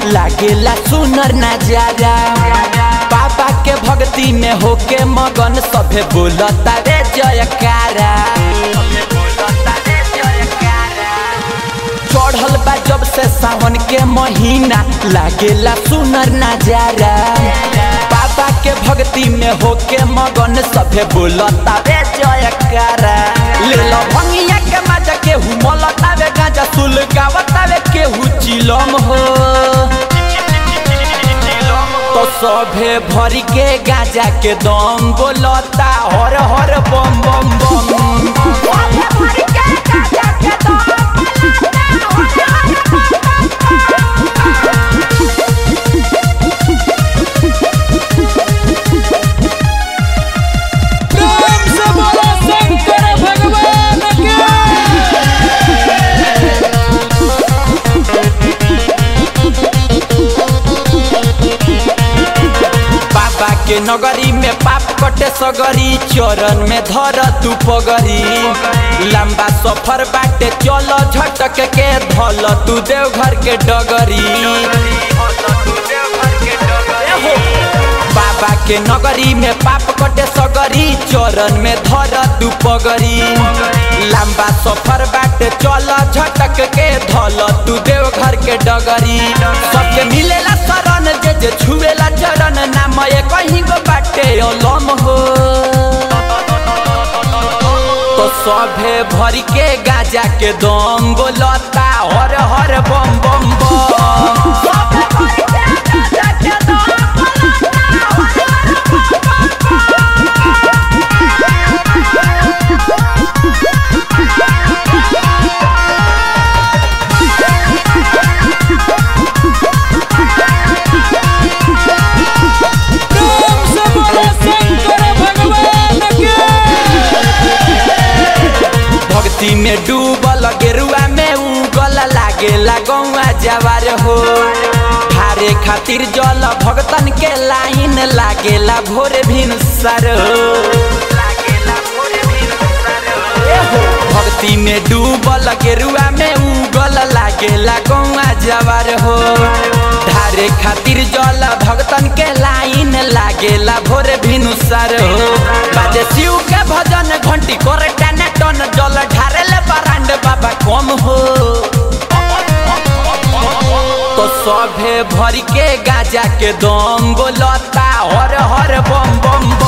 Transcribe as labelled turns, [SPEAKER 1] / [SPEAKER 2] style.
[SPEAKER 1] लागेला सुनर नजारा बाबा के भक्ति में होके मगन सभे बोलता रे जयकारा चढ़ल बा जब से सावन के महीना लागेला सुनर नजारा बाबा के भक्ति में होके मगन सभे बोलता रे जयकारा ले लो भंगिया के मजा केहू मलता वे गांजा सुल गावता वे केहू चिलम हो तो सभे भरी के गांजा के दम बोलता हर हर बम बम बम
[SPEAKER 2] प्रेम से बोलो शंकर भगवान के
[SPEAKER 1] बाबा के नगरी में पाप कटे सगरी चरण में धर तू पगरी लंबा सफर बाटे चल झटक के धल तू देवघर के डगरी एहो, बाबा के नगरी में पाप कटे सगरी चरण में धर तू पगरी लंबा सफर बाटे चल झटक के धल तू देवघर के डगरी सबके मिलेला शरण जे जे छुएला चरण नाम ये कहीं गो बाटे अलम हो तो सभे भरी के गाजा के दम बोलता हर हर बम बम बम
[SPEAKER 2] प्रेम से बोलो शंकर भगवान के
[SPEAKER 1] भक्ति में डूबल गेरुआ में उगल लागेला गौआ जवार हो हारे खातिर जल भगतन के लाइन लागेला भोर भिन सर भक्ति में डूबल गेरुआ में उगल लागेला गौआ जवार हो धारे खातिर जल भगतन के लाइन लागेला भोर भिनु सर हो बाजे शिव के भजन घंटी करे टन टन जल ढारेले बरांड बाबा कम हो तो सभे भरी के गाजा के दम बोलता हर हर बम बम बम